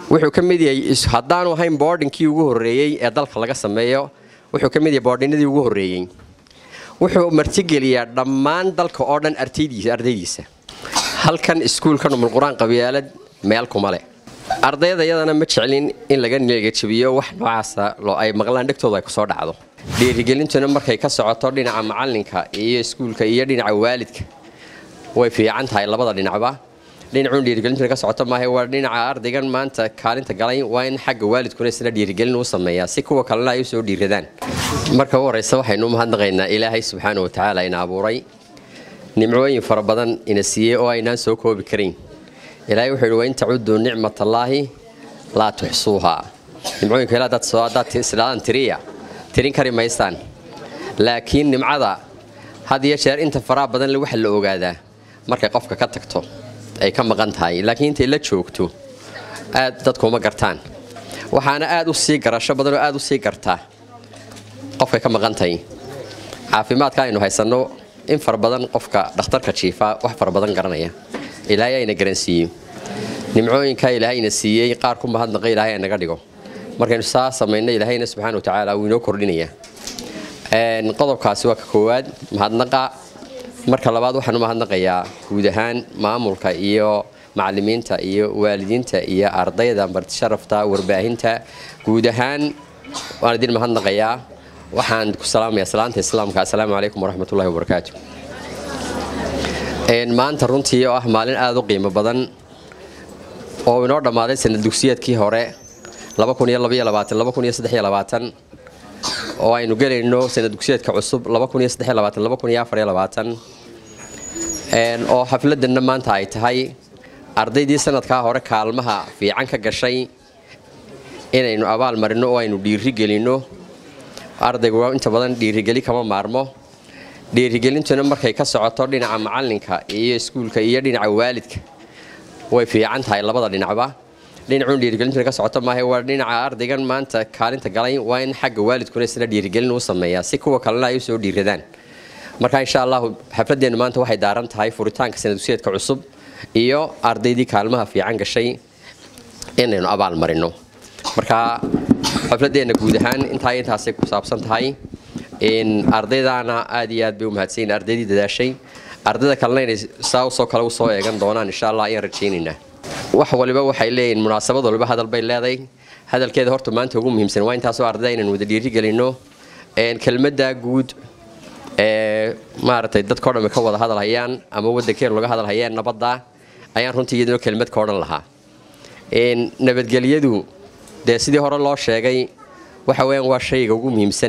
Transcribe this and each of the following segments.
wuxuu ka mid yahay haddaanu ahayn boordinkii ugu horreeyey ee dalka laga sameeyo wuxuu ka mid yahay boordhinadii ugu horreeyey wuxuu martigeliyaa dhammaan dalka oo dhan ardaydiisa halkan iskuulkan umulqur-aan qabyaalad meel kuma leh ardayda yadana ma jeclin in laga neegajabiyo wax noocaasa ay maqlaan dhegtooda ay kusoo dhacdo dhiirigelintuna markay ka socoto dhinaca macalinka iyo iskuulka iyo dhinaca waalidka way fiican tahay labada dhinacba dhinacuun dhiirigelintuna ka socoto maaha waa dhinaca ardaygan maanta kaalinta galay waa in xagga waalidkuna isna dhiirigelin uu sameeyaa si kuwa kalena ay u soo dhiiradaan marka u horeysa waxaynu umahadnaqaynaa ilaahay subxaana wa tacaala ina abuuray nimcooyin fara badan ina siiyey oo aynaan soo koobi karayn ilaahay wuxuu yidhi wain tacuduu nicmatallaahi laa tuxsuuhaa nimcooyinka ila haddaad isdhaadan tiriya tirin kari maysaan laakiin nimcada had iyo jeer inta faraha badan le waxa la ogaadaa markay qofka ka tagto ay ka maqan tahay laakiin intay la joogto aad dadkuuma gartaan waxaana aad u sii garasho badan oo aad u sii gartaa qofkay ka maqan tahay caafimaadka aynu haysanno in fara badan qofka dhakhtarka jiifa wax fara badan garanaya ilaahay ayna garansiiyo nimcooyinka ilaahayna siiyey qaar ku mahadnaqa ilaahay aynaga dhigo markaynu saa samayno ilaahayna subxana wa tacaala wuu inoo kordhinaya qodobkaasi waa ka koowaad mahadnaqa marka labaad waxaan u mahadnaqayaa guud ahaan maamulka iyo macalimiinta iyo waalidiinta iyo ardayda martisharafta warbaahinta guud ahaan waan idin mahadnaqayaa waxaan ku salaamayaa salaanta islaamka assalaamu calaykum waraxmatullahi wabarakaatu maanta runtii oo ah maalin aada u qiimo badan oo inoo dhammaaday sanad dugsiyeedkii hore oo aynu gelayno sanad dugsiyeedka cusub oo xafladanna maanta ay tahay ardaydii sanadkaa hore kaalmaha fiican ka gashay inaynu abaal marino oo aynu dhiirigelinno ardaygu inta badan dhiirigeli kama maarmo dhiirigelintuna markay ka socoto dhinaca macalinka iyo iskuulka iyo dhinaca waalidka way fiican tahay labada dhinacba dhinacuun dhiirigelintuna ka socoto maaha waa dhinaca ardaygan maanta kaalinta galay waa in xagga waalidkuna isna dhiirigelin uu sameeyaa si kuwa kalena ay u soo dhiiradaan marka insha allahu xafladeennu maanta waxay daaran tahay furitaanka sanadugsiyeedka cusub iyo ardaydii kaalmaha fiican gashay inaynu abaal marino marka xafladeenna guud ahaan intaa intaasay ku saabsan tahay ardaydaana aad iyo aad bay u mahadsanyiin ardaydii dadaashay ardayda kalena inay saa usoo kale usoo eegan doonaan insha allah ayaan rajaynaynaa wax waliba waxay leeyihin munaasabad waliba hadal bay leedahay hadalkeeda horta maanta ugu muhiimsan waa intaasoo ardayda inaan wada dhiirigelino kelmadda guud ee maaragtay dadkao dhan ka wada hadal hayaan ama waddankeenu laga hadal hayaan nabadda ayaan runtii iyaduna kelmad ka odhan lahaa nabadgelyadu dee sidii hore loo sheegay waxa weyaan waa shayga ugu muhiimsan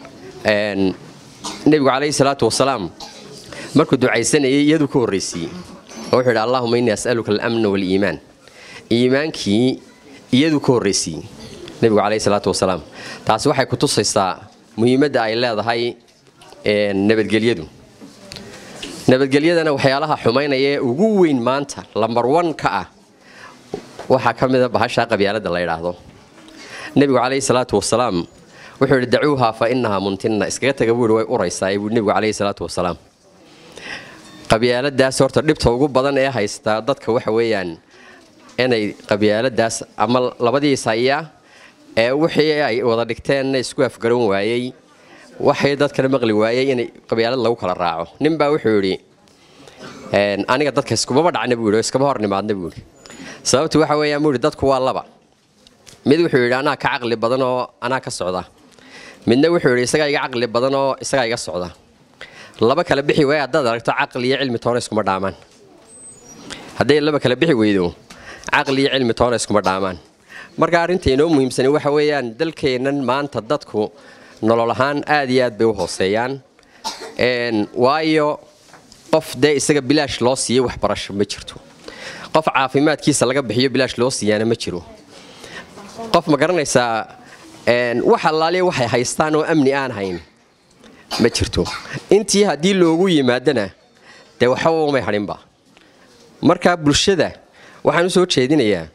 nebigu calayhi salaatu wasalaam markuu ducaysanayay iyaduu ka horraysiiyey oo wuxuu yidhi allahuma innii as'aluka alamna waaliimaan iimaankii iyaduu ka horraysiiyey nebigu calayhi salaatu wasalaam taasi waxay ku tusaysaa muhiimadda ay leedahay nabadgelyadu nabadgelyadana waxyaalaha xumaynaya ee ugu weyn maanta lambar wan ka ah waxaa ka mida bahashaa qabyaaladda la yidhaahdo nebigu calayhi salaatu wasalaam wuxuu yidhi dacuuhaa fa innahaa muntinna iskaga taga buu yidhi way uraysaa buu nebigu calayhi salaatu wasalaam qabyaaladaas horta dhibta ugu badan ee haystaa dadka waxa weeyaan inay qabyaaladaas ama labadiis haya ee wixii ay wada dhigteenna isku afgaran waayey waxay dadkana maqli waayey inay qabyaalad lagu kala raaco ninbaa wuxuu yidhi aniga dadka iskumaba dhacna buu yidhi oo iskama hor nimaadna buu yidhi sababtu waxa weeyaan buu yidhi dadku waa laba mid wuxuu yidhi anaa ka caqli badan oo anaa ka socda midna wuxuu yidhi isagaa iga caqli badan oo isagaa iga socda laba kala bixi waaya haddaad aragto caqli iyo cilmi toona iskuma dhaamaan hadday laba kala bixi weydo caqli iyo cilmi toona iskuma dhaamaan marka arrinta inoo muhiimsani waxa weeyaan dalkeennan maanta dadku nolol ahaan aad iyo aad bay u hooseeyaan waayo qof dee isaga bilaash loo siiyey waxbarasho ma jirto qof caafimaadkiisa laga bixiyo bilaash loo siiyaana ma jiro qof ma garanaysaa wax allaaliya waxay haystaan oo amni aan hayn ma jirto intii haddii loogu yimaadana dee waxba umay hadhinba marka bulshada waxaan u soo jeedinayaa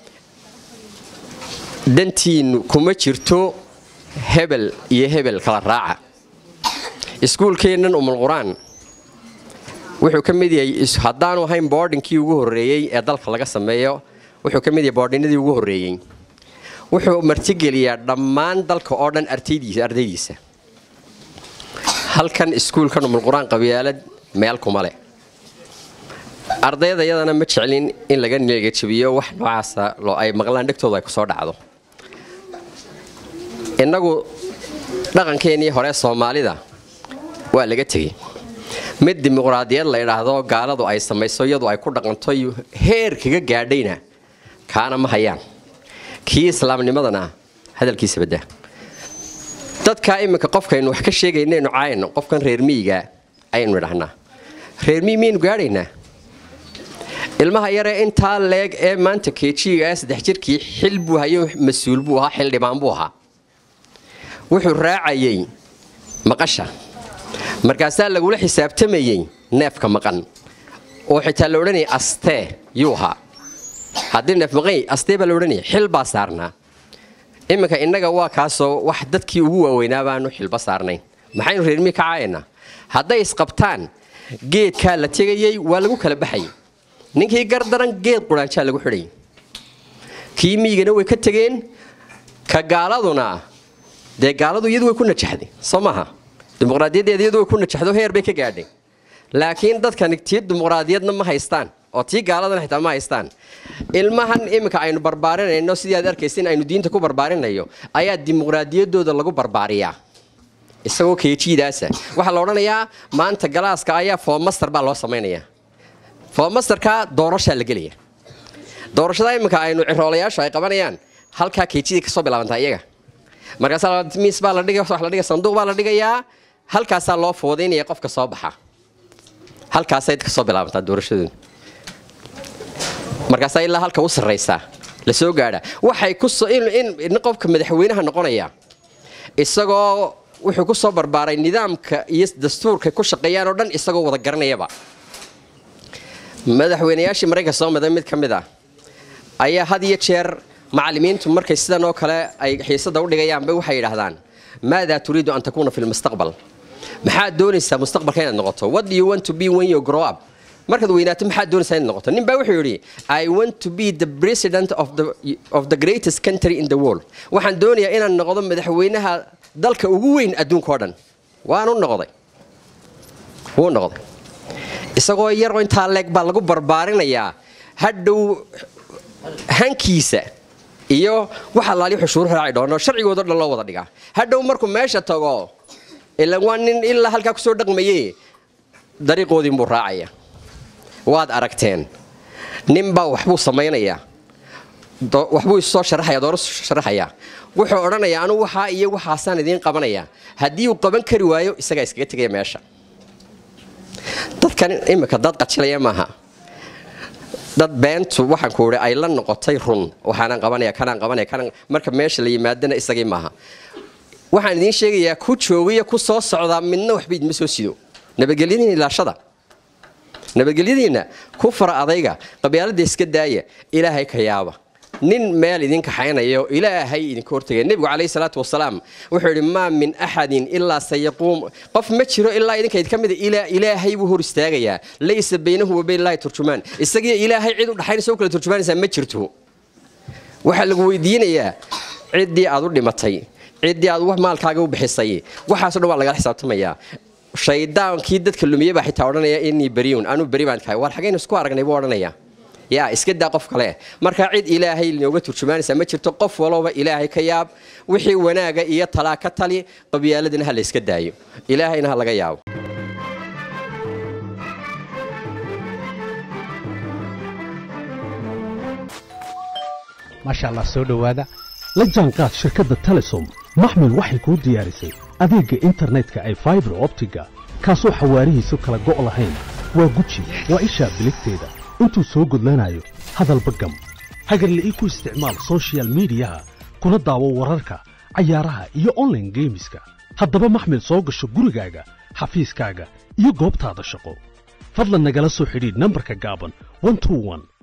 dantiinnu kuma jirto hebel iyo hebel kala raaca iskuulkeennan umulqur-aan wuxuu ka mid yahay haddaanu ahayn boordinkii ugu horreeyey ee dalka laga sameeyo wuxuu ka mid yahay boordhinadii ugu horreeyey wuxuu martigeliyaa dhammaan dalka oo dhan artaydiisa ardaydiisa halkan iskuulkan umulqur-aan qabyaalad meel kuma leh ardayda yadana ma jeclin in laga neegajabiyo wax noocaasa loo ay maqlaan dhegtooda ay ku soo dhacdo innagu dhaqankeennii hore soomaalida waa laga tegey mid dimuqraadiyad la idhaahdo gaaladu ay samayso iyadu ay ku dhaqanto heer kaga gaadhayna kaana ma hayaan kii islaamnimadana hadalkiisa badda dadkaa iminka qofkaynu wax ka sheegaynaynu caayno qofkan reer miyiga ayaynu idhahnaa reer miyi miyaynu gaadhaynaa ilmaha yaree intaa leeg ee maanta keejiga saddex jirkii xil buu hayo mas-uul buu ahaa xildhibaan buu ahaa wuxuu raacayay maqasha markaasaa lagula xisaabtamayey neefka maqan oo xitaa la odhanayay astee yuu ahaa haddii neef maqan astee baa la odhanaya xil baa saarnaa iminka innaga waa kaasoo wax dadkii ugu waaweynaa baanu xilba saarnayn maxaynu reermii ka caayaynaa hadday isqabtaan geedkaa la tegayey waa lagu kala baxayay ninkii gardaran geed quraanjaa lagu xidhayay kii miyigana way ka tegeen ka gaaladuna dee gaaladu iyadu way ku najaxday soo maaha dimuqraadiyaddeeda iyadu way ku najaxdo heer bay ka gaadhay laakiin dadkani tii dimuqraadiyadna ma haystaan oo tii gaaladana xitaa ma haystaan ilmahan iminka aynu barbaarinayno sidii aad arkaysa in aynu diinta ku barbaarinayo ayaa dimuqraadiyaddooda lagu barbaariyaa isagoo keejiidaasa waxaa la odhanayaa maanta galaaska ayaa foomaster baa loo samaynayaa foomasterka doorashaa la gelaya doorashada iminka aynu ciroolayaashu ay qabanayaan halkaa keejidii kasoo bilaabantaa iyaga markaasaa miis baa la dhigay wax la dhigay sanduuq baa la dhigayaa halkaasaa loo foodaynaya qofka soo baxa halkaasay kasoo bilaabantaa doorashadooda markaasaa ilaa halka u sarraysaa la soo gaadha waxay kusoo in qofka madaxweynaha noqonaya isagoo wuxuu ku soo barbaaray nidaamka iyo dastuurka ku shaqeeyaan oo dhan isagoo wada garanayaba madaxweynayaashii maraykanka soo maday mid ka mid ah ayaa had iyo jeer macallimiintu markay sidan oo kale ay xiisada u dhigayaanba waxay yidhaahdaan maadaa turiidu an takuuna fi lmustaqbal maxaad doonaysaa mustaqbalka inaad noqoto what do you want to be when you grow up markaad weynaato maxaad doonaysaa inaad noqoto nin baa wuxuu yidhi i want to be the president of the, of the greatest country in the world waxaan doonayaa inaan noqdo madaxweynaha dalka ugu weyn adduunka oo dhan waanu noqday wuu noqday isagoo yaroo intaa leeg baa lagu barbaarinayaa hadhow hankiisa iyo waxa laali xushuur raaci doono sharcigoodo dhan loo wada dhigaa hadhow markuu meesha tago ilan waa nin ilaa halkaa kusoo dhaqmaye dariiqoodiinbuu raacaya waad aragteen ninbaa waxbuu samaynayaa waxbuu isoo sharaxaya dooro sharaxayaa wuxuu odhanayaa anugu waxaa iyo waxaasaan idiin qabanayaa haddii uu qaban kari waayo isagaa iskaga tegaya meesha dadkan imika dad qajilaya maaha dad beentu waxaan ku idhi ay la noqotay run waxaanaan qabanaya kanaan qabanaya kanaan marka meesha la yimaadana isagii maaha waxaan idiin sheegayaa ku joogiya ku soo socdaa midna waxba idima soo sido nabadgelyadiina ilaashada nabadgelyadiinna ku fara adayga qabyaalada iska daaya ilaahay ka yaaba nin meel idin kaxaynayo ilaahay idinka hortagaya nebigu calayhi salaatu wasalaam wuxuu yidhi maa min axadin ilaa sayaquum qof ma jiro ilaa idinka idinka mida ilaahay buu hor istaagayaa laysa baynahu wa bayn illaahi turjumaan isagiyo ilaahay cid u dhaxaynaysa u kala turjumaanaysaa ma jirto waxaa lagu weydiinayaa ciddii aad u dhimatay ciddii aad wax maalkaaga u bixisay waxaaso dhan waa lagala xisaabtamayaa shaydaankii dadka lumiye baa xitaa odhanaya inii beriun anuu beri baan kahay war xagaynu isku aragnay buu odhanaya yaa iska daa qof kale markaa cid ilaahay nooga turjumaanaysaa ma jirto qof walooba ilaahay ka yaab wixii wanaaga iyo talaa ka tali qabyaaladana ha la yska daayo ilaahayna ha laga yaabo maasha allah soo dhowaada la jaanqaad shirkadda telesom maxmil waxay kuu diyaarisay adeegga internetka ay faibar optiga kaasoo xawaarihiisu kala go' lahayn waa guji waa ishaa biligteeda intuu soo gudlanayo hadalba gam hagarle ii ku isticmaal sochial midiyaha kuna daawo wararka cayaaraha iyo onlaine geemiska haddaba maxmil soo gasho gurigaaga xafiiskaaga iyo goobtaada shaqo fadlan nagala soo xidhiidh nambarka gaaban